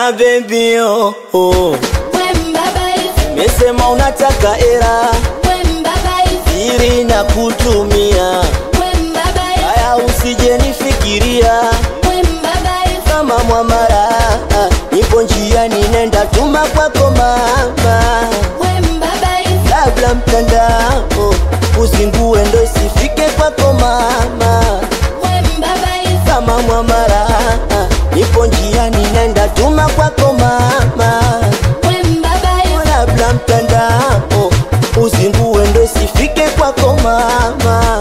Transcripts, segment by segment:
Ona baby oh, oh. Mesema unataka era ili na kutumia haya, usije nifikiria kama mwamara, nipo njiani nenda tuma kwako mama, labda mtandao uzingue ndo isifike kwako mama, kama mwamara, nipo njiani nenda tuma kwako mama, labda mtandao uzingue ndo isifike kwako mama,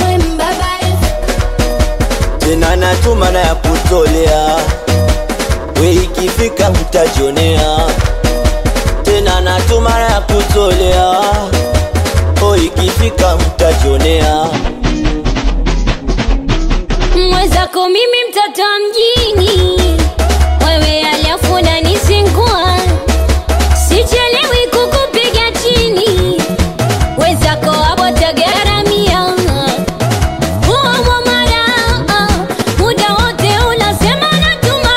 tena natuma na ya kutolea we ikifika mtajionea tena natuma na ya kutolea o ikifika mtajionea mwenzako mimi mtoto wa mjini wewe alafu unanisingua sichelewi kukupiga chini wenzako hapo tagaramia huo mwamara muda wote unasema natuma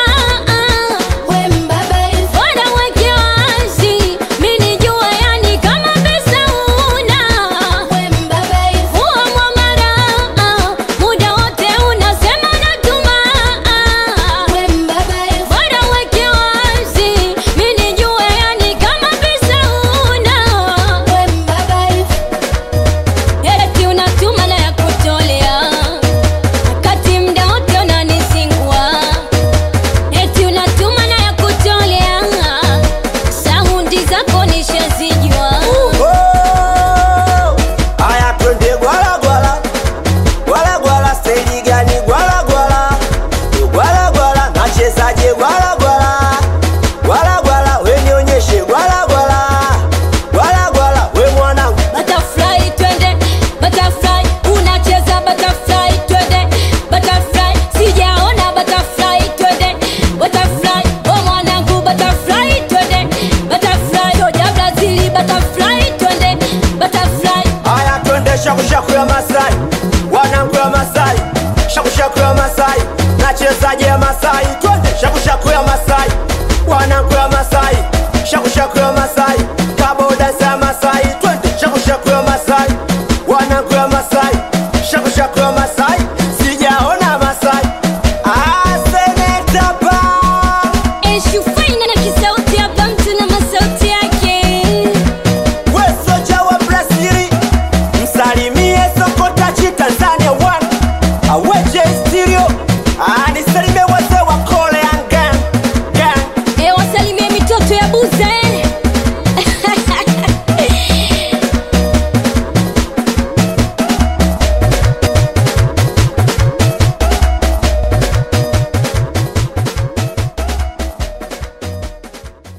bora weke wazi mini jua yani kama pesa una huo mwamara muda wote unasema natuma bora weke wazi mini jua yani kama pesa una eti unatuma na ya kutolea wakati mda wote unanisingua eti unatuma na ya kutolea saundi zako nishazijua Oh, Aya twende gwala gwala gwala gwala, steji gani gwala gwala gwala gwala, nachezaje gwala gwala gwala gwala, we nionyeshe gwala gwala gwala gwala, we mwanangu butterfly twende butterfly unacheza butterfly twende butterfly sijaona butterfly twende butterfly o mwanangu butterfly twende butterfly oja brazili butterfly twende butterfly Aya twende shakushaku ya Masai, wanangu ya Masai, shakushaku ya Masai, nachezaje ya Masai, twende shakushaku ya Masai, wanangu ya Masai, shakushaku ya Masai, kaboda za Masai, twende shakushaku ya Masai, wanangu ya Masai, shakushaku ya Masai, sijaona Masai. Ah, seneta pa eshufaina na kisauti hapa mtu na masauti yake we soja wa Brazili, msalimie Sokotachi Tanzania one aweje stereo, ah, nisalimie